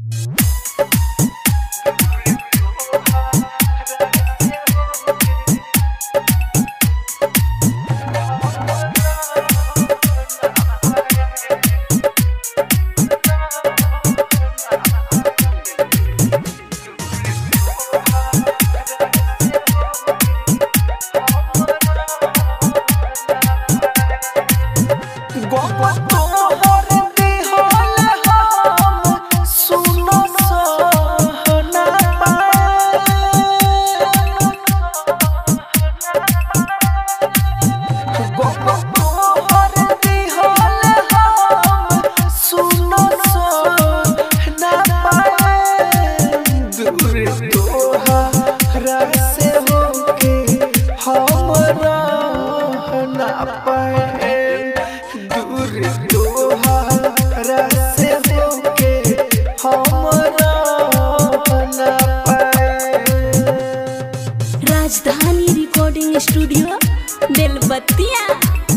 राजधानी recording studio Belbattiya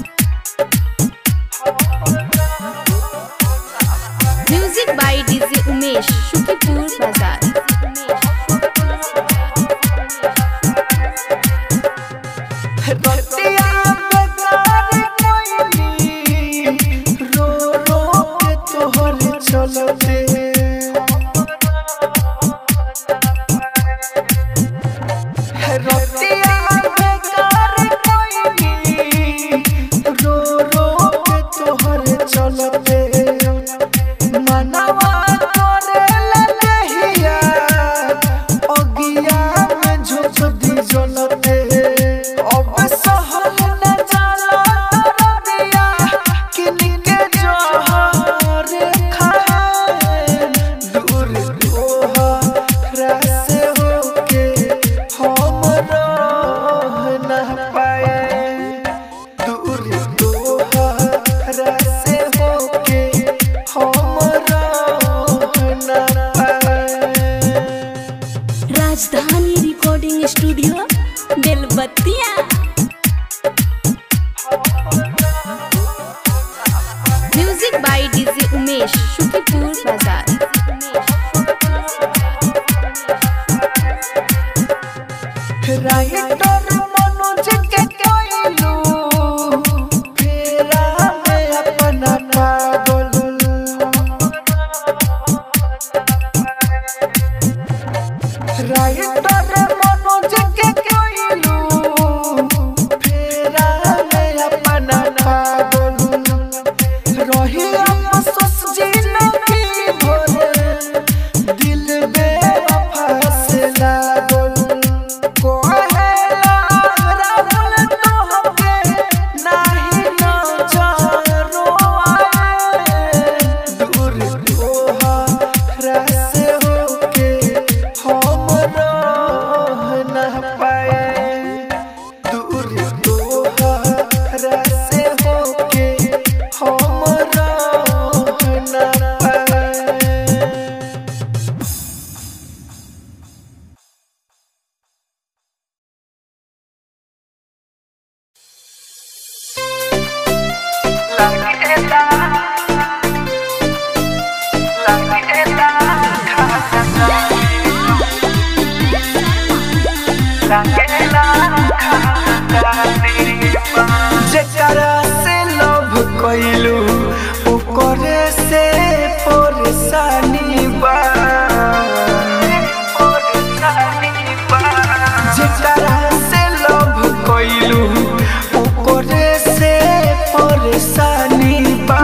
music by DJ Umesh Shukipur बाजार रतिया बेकार कोइली रो रो के तोहर चलते रतिया बेकार कोइली रो रो के तोहर चलते मनवा करेला नहिया अगिया में झोंक दी जलते अब सहल न जाला रबिया किनके जहर खाए दूर तोहरा से होके हम रह न पाए दूर तोहरा से होके हम रह न पाए Rajdhani recording studio Belbattiya music by DJ Umesh Shukipur बाजार राइटर मनोज के कोइलू फेरा में अपना पागल राइटर मनोज के कोइलू फेरा में अपना पागल रही अफसोस जिंदगी भर दिल बेवफा से लागल कोहेला राहुल तोहके नाही नजरो आए दूर तोहरा से होके हम रह न पाए दूर तोहरा से होके हम रह न पाए जेकरा से लव कइलू ओकरे से परेशानी बा जेकरा से लव कइलू ओकरे से परेशानी बा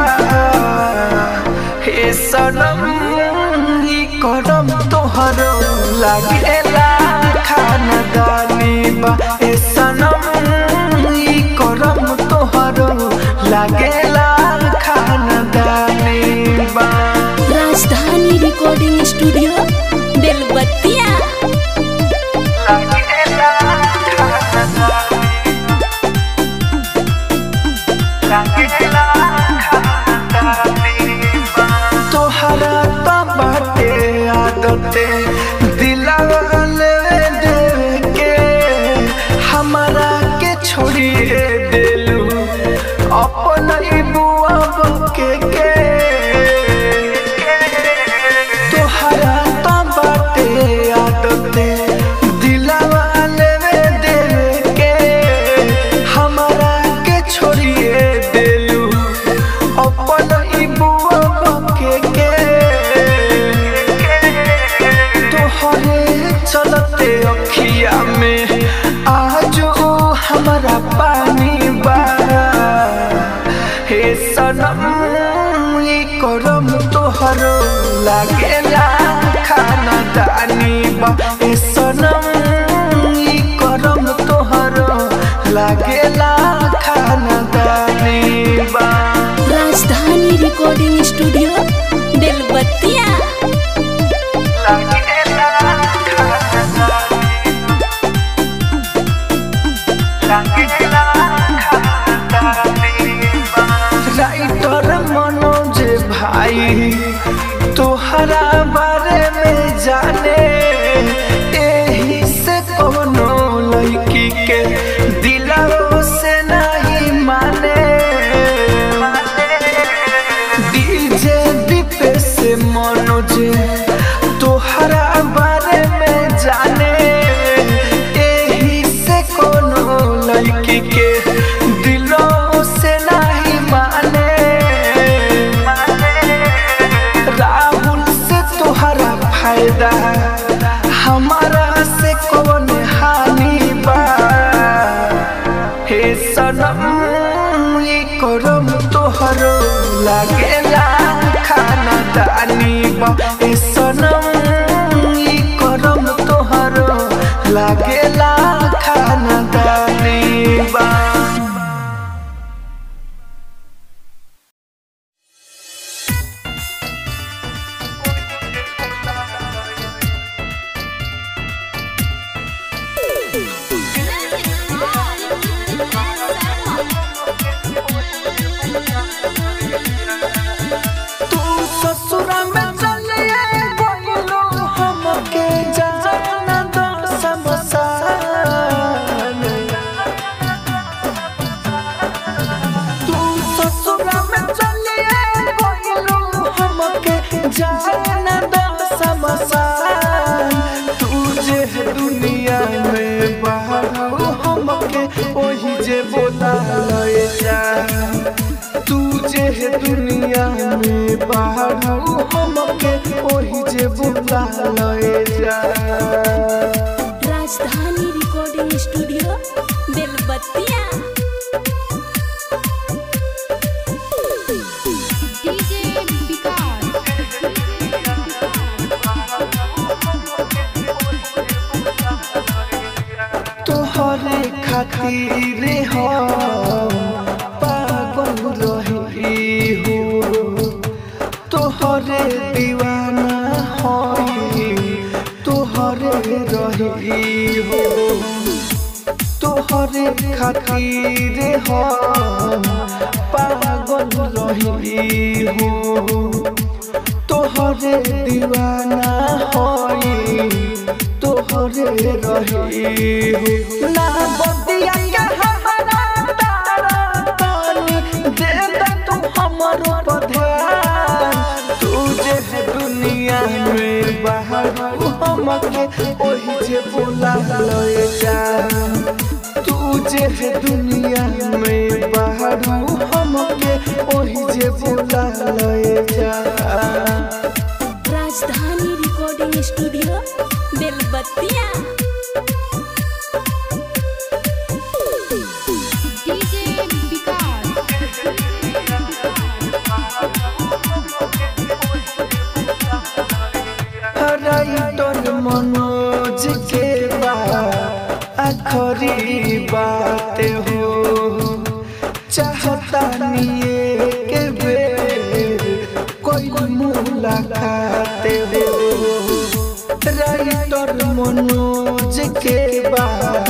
हे सनम ई करम तोहर लागेला खानदानी बा हे सनम ई करम तोहर लागेला खानदानी बा राजधानी रिकॉर्डिंग स्टूडियो बेलबत्तिया लागेला खानदानी लागेला खानदानी बा तोहरा तो बाटे आदते दिलावा ले देवे के हमारा के छोड़िए देलू अपन बुआ के के तोहरा लागेला खाना दानी बा ए सनम ई करम तोहरो लागेला खाना दानी बा राजधानी रिकॉर्डिंग स्टूडियो बेलबत्तिया लागेला खाना लागेला खाना दानी बा राइटर मनोज भाई तोहरा बारे में जाने एही से कोनो लड़की के दिलवा से नहीं माने डीजे दीपे से मनोज तोहरा बारे में जाने एही से कोनो लड़की के दिलों से नहीं माने राहुल से तोहरा फायदा हमारा से कौन हानि बा हे सनम ये करम तोहरो लागेला खाना दानी बा हे सनम ये करम तोहरो लागेला खाना दानी बा तू ससुरा में चलिए बोलो हमके जाना दो समसान तू ससुरा में चलिए बोलो हमके जाना दो समसान तू जे दुनिया में बाहर हमके ओही जे बोला लए जा तू जे है दुनिया में बाहर हमके ओही जे बुला लए जा Rajdhani recording studio Belbattiya DJ Vikas तोहरे खातिर हो पागल रही हो तोहरे दीवाना होई तोहरे रही हो तोहरे खातिर हो पागल रही हो तोहरे दीवाना होई तोहरे रही हो ना बदिया के हमारा तारा तानी दे दे तू हमरो पर ध्यान तू जे है दुनिया में बाहर हमके ओही जे बोला लए जा तू जे है दुनिया में बाहर हमके ओही जे बोला लए जा Rajdhani recording studio Belbattiya DJ Vikas writer Manoj के बा आखरी बात हो चाहता निये के बेर कोई मुलाकात हो राइटर मनोज के बा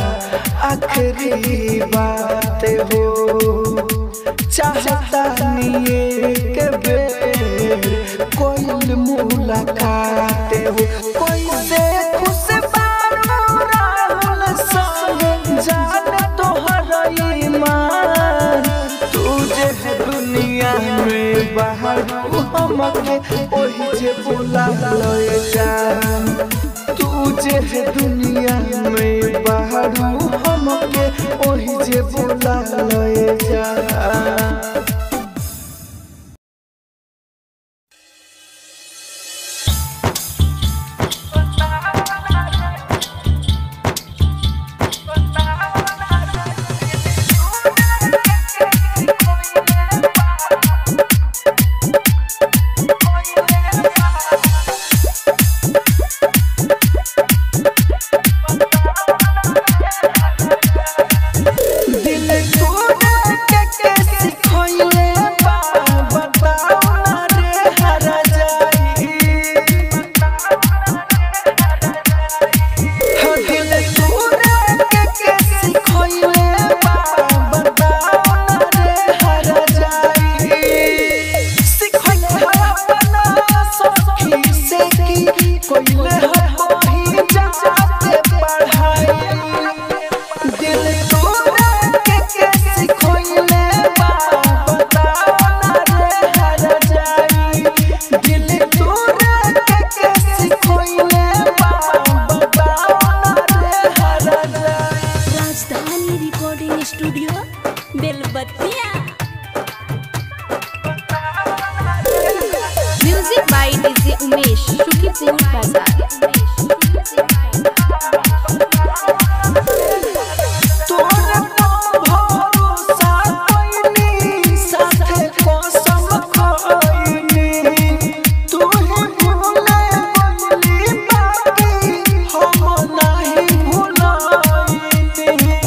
आखरी बात हो चाहता निये के बेर कोई मुलाकात हो कोई से खुश बारो राहुल संग जाने तोहर ईमान तू जे है दुनिया में बाहर हमके ओही जे बोला लए जा तू जे है दुनिया में बाहर हमके ओही जे बोला लए जा सुखीपुर बाजार तोरे भरोसा कइनी साथे कसम खइनी तू ही भूले गइली बाकी हम नाही भूलइनी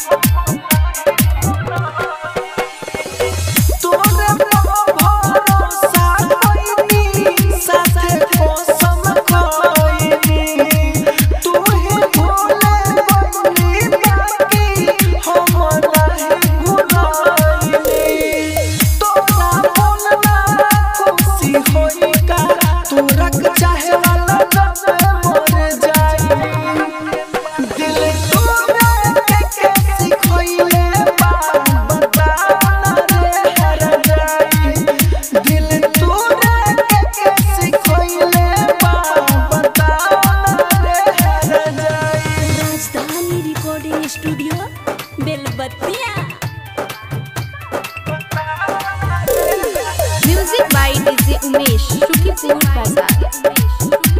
तोरे भरोसा कइनी साथे कसम खइनी तू ही भूले गइली बाकी हम नाही भूलइनी तोरा बोलना खुशी होई का तोरा के चाहे वाला जब मर जाई दिल तोरा के कैसी खोइले बा बताना रे हर जाई दिल तोरा के कैसी खोइले बा बताना रे हर जाई Rajdhani recording studio Belbattiya music by DJ Umesh Sukhipur बाजार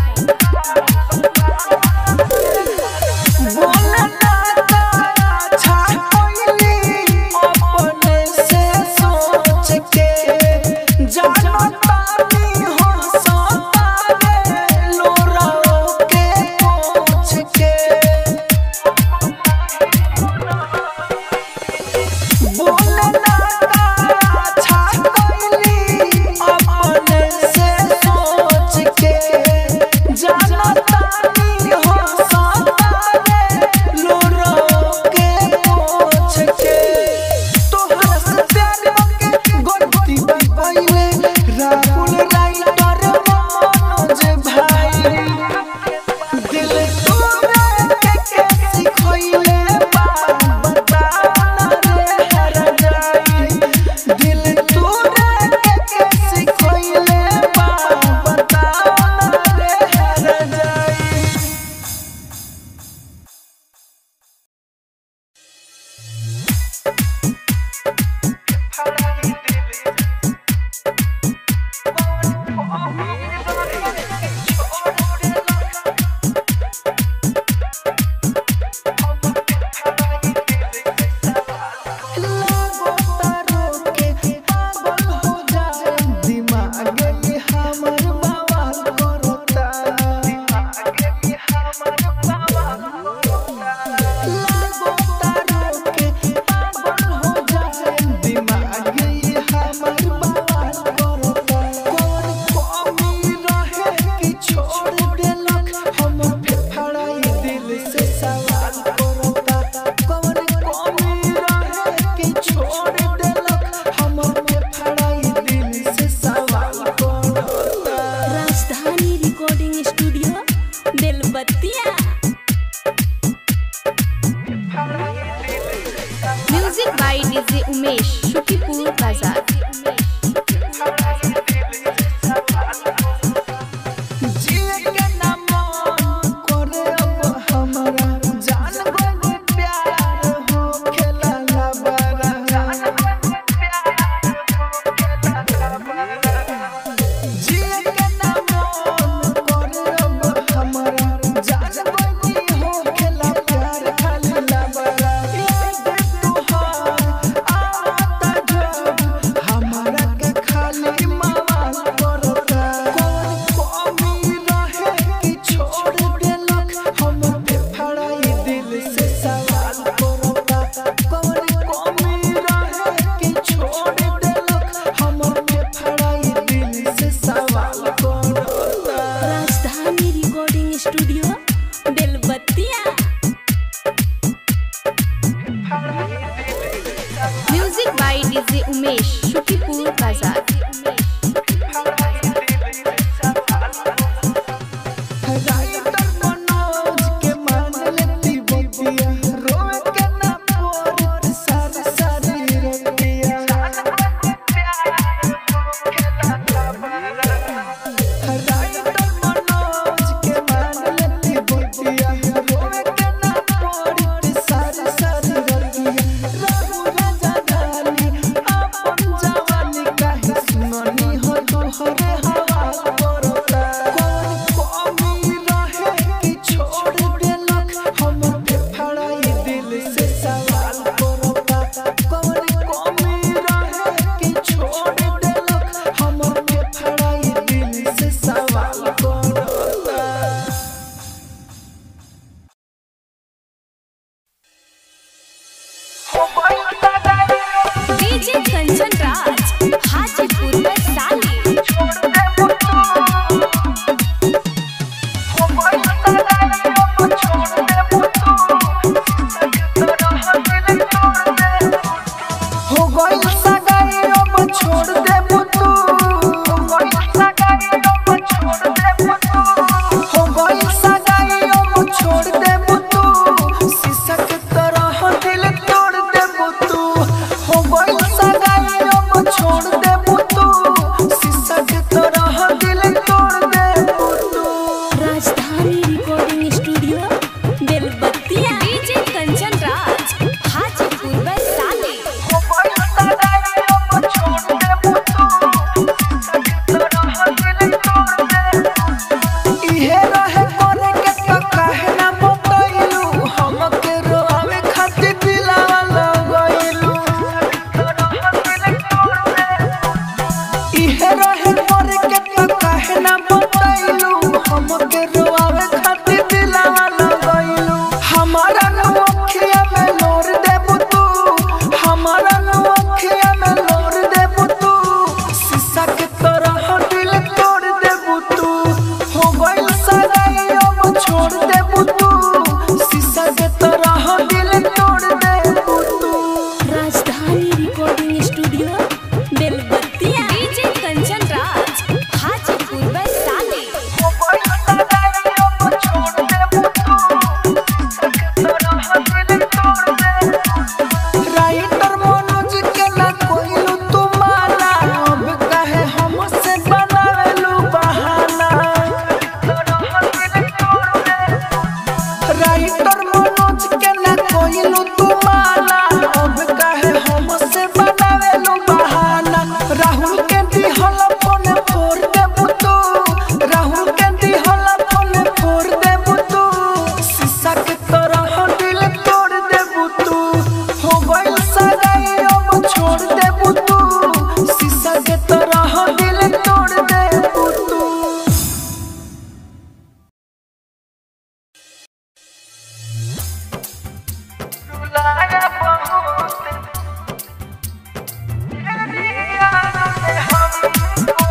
बोलना तारा छा कोइली अपने से सोच के जानो तानी हो सतावे लोराओ के पूछ के बोलना तारा छा कोइली अपने से सोच के जानो तानी हो सतावे लोराओ के पूछ के तोहरा से प्यार के गलती भइले राहुल राइटर मनोज भाई दिल तोरा के कैसी खोइले बा बताना रे हर जाई दिल तोरा के कैसी खोइले बा बताना रे हर जाई लागो तारो के पागल हो जाए दिमाग ये हमर बवाल करता दिमाग ये हमर बवाल लागो तारो के पागल हो जाए दिमाग ये हमर बवाल करता कौन कमी रहे कि छोड़ देलक हम फेफड़ाई दिल से सवाल करता कौन कमी रहे कि छोड़ देलक हम फेफड़ाई दिल से सवाल करता Rajdhani recording studio Belbattiya music by DJ Umesh Sukhipur बाजार जिए के ना मन करे अब हमरा जान गइल प्यार हो खेला ला बरा जिए के ना मन करे अब हमरा जान गइल हो खेला प्यार खाली ला बरा याद तुहार आता जब हमरा के खाली मवाल करता कौन कमी रहे कि छोड़ देलक हम फेफड़ाई दिल से सवाल करता कौन कमी रहे कि छोड़ देलक हम फेफड़ाई दिल से सवाल करता Rajdhani recording studio Belbattiya music by DJ Umesh Sukhipur बाजार राइटर मनोज के मान लेती बतिया रोए के ना पोर सारी सारी रतिया राइटर मनोज के मान लेती गइलू हमके रोआवे खातिर दिलावा लगइलू हमारा नौखिया में लोर देबू तू हमारा नौखिया में लोर देबू तू शीशा के तरह दिल तोड़ देबू तू हो गइल सगाई अब छोड़ देबू तू शीशा के तरह दिल तोड़ देबू तू Rajdhani recording studio Belbattiya DJ Kanchan Raj Hajipur Vaishali हो गइल सगाई अब छोड़ देबू तू शीशा के तरह दिल तोड़ देबू राइटर मनोज के ना कोइलू तू माना अब कहे हमसे बनावेलू बहाना राइटर मनोज के ना कोइलू तू माना अब कहे हमसे बनावेलू बहाना राहुल के दिहल फोन फोड़ देबू तू राहुल के दिहल फोन फोड़ देबू तू शीशा के तरह दिल तोड़ देबू तू हो गइल सगाई अब छोड़ देबू तू शीशा के तरह दिल तोड़ देबू तू रुलाया बहुत तेरी याद में हमको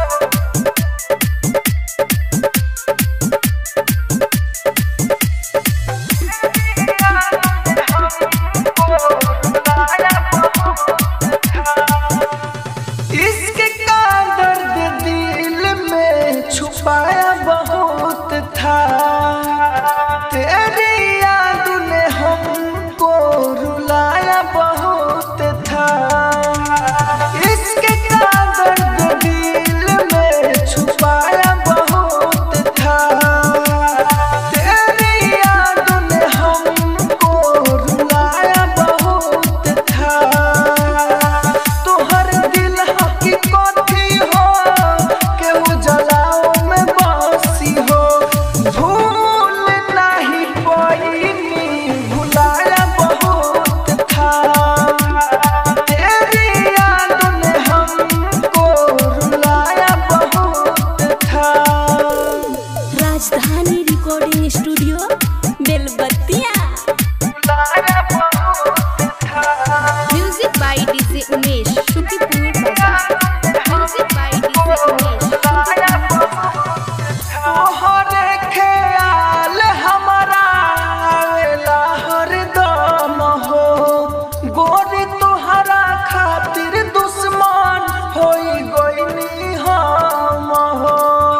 इश्क का दर्द दिल में छुपाया बहुत था तेरी याद ने हमको रुलाया बहुत था इश्क का दर्द दिल में छुपाया बहुत था तेरी याद ने हमको रुलाया बहुत था तोहर दिल हकीकत ही हो केहू जलाओ में बसी हो भूल नहीं पाईनी भुलाया बहुत था तेरी याद ने हमको रुलाया बहुत था Rajdhani recording studio Belbattiya music by DJ Umesh Shukipur बाजार म्यूजिक बाय डीजे उमेश तोहरे ख्याल हमारा आवेला हरदम हो गोरी तोहरा खातिर दुश्मन होई गइनी हम हो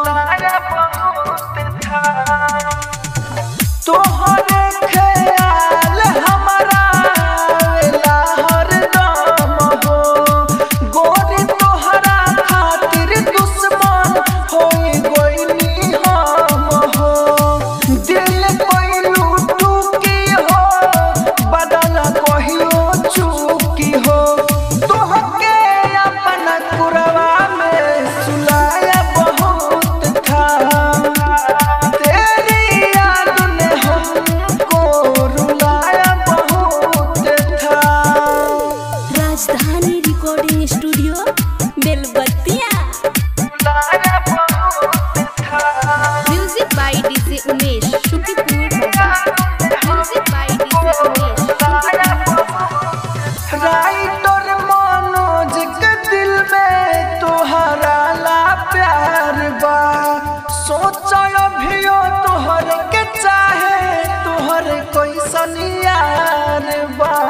तोहरे ख्याल हमारा आवेला हरदम हो गोरी तोहरा खातिर दुश्मन होई गइनी हम हो दिल कोइलू टूकी हो बदल कहियो चूकी हो तोहके अपन कुरवा में सुलाया बहुत था तेरी याद ने हमको रुलाया बहुत था Rajdhani recording studio Belbattiya music by DJ Umesh Shukipur बाजार music by DJ Umesh writer Manoj के दिल में तोहरा ला प्यार बा सोच अभियो तोहर के चाहे तोहर कैसन यार बा